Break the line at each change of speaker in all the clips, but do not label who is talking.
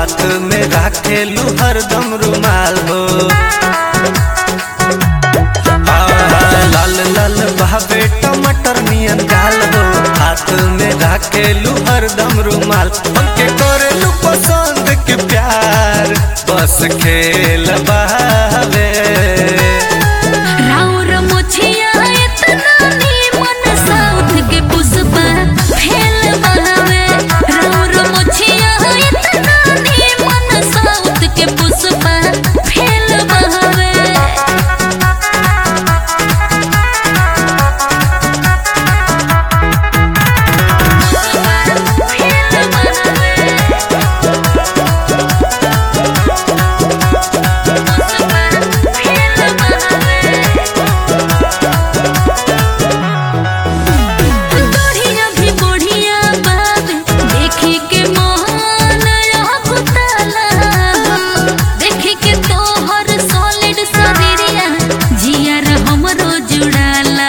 हाथ में राखेलू हरदम रुमाल हो आहा, लाल लाल बहावे टमाटर नियन गाल हो हाथ में राखेलू हरदम रुमाल हमके करेलू पसंद के प्यार बस खेल बहावे
राउर मोछिया इतना नीमन साउथ के पुष्पा फेल बहावे राउर मोछिया इतना नीमन साउथ के पुष्पा फेल बहावे फेल बढ़िया भी बढ़िया बात देखी के मोहन कुतला देखी के तोहर सॉलिड शरीरिया जियर हमरो जुड़ाला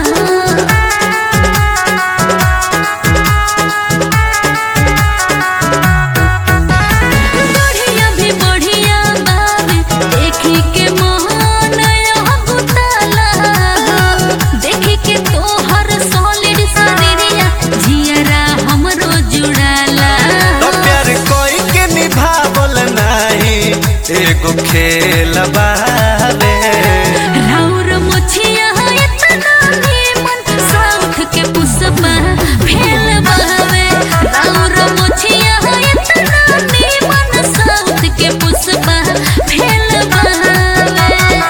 बढ़िया भी बढ़िया बात देखी के मोहन कुतला देखी के तोहर सॉलिड शरीरिया जियरा हमरो जुड़ाला
तो प्यार कोई के निभावल नाही एगो खेल बावे
राउर मोछिया इतना नीमन साउथ के पुष्पा फेल बहावे राउर मोछिया इतना नीमन साउथ के पुष्पा फेल बहावे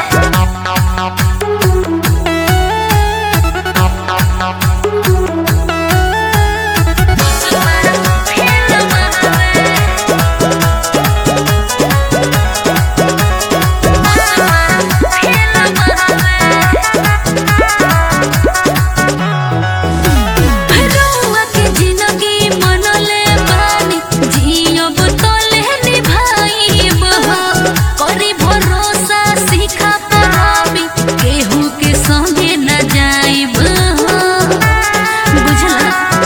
फेल रउआ के जिंदगी मनले बानी जियब तोले निभाइब हो करी भरोसा सीखा पराबी केहू के संगे न जाइब हो बुझला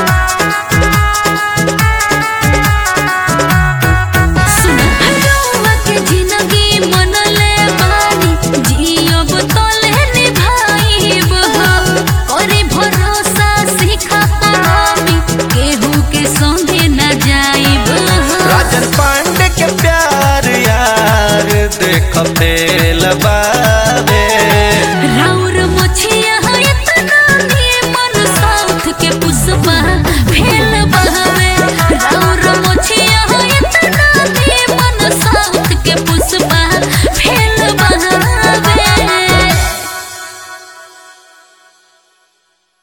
सुन रउआ के जिंदगी मनले बानी जियब तोले निभाइब हो करी भरोसा सीखा पराबी केहू के संगे न जाइब हो
राजन पांडे के प्यार यार देख फेल बा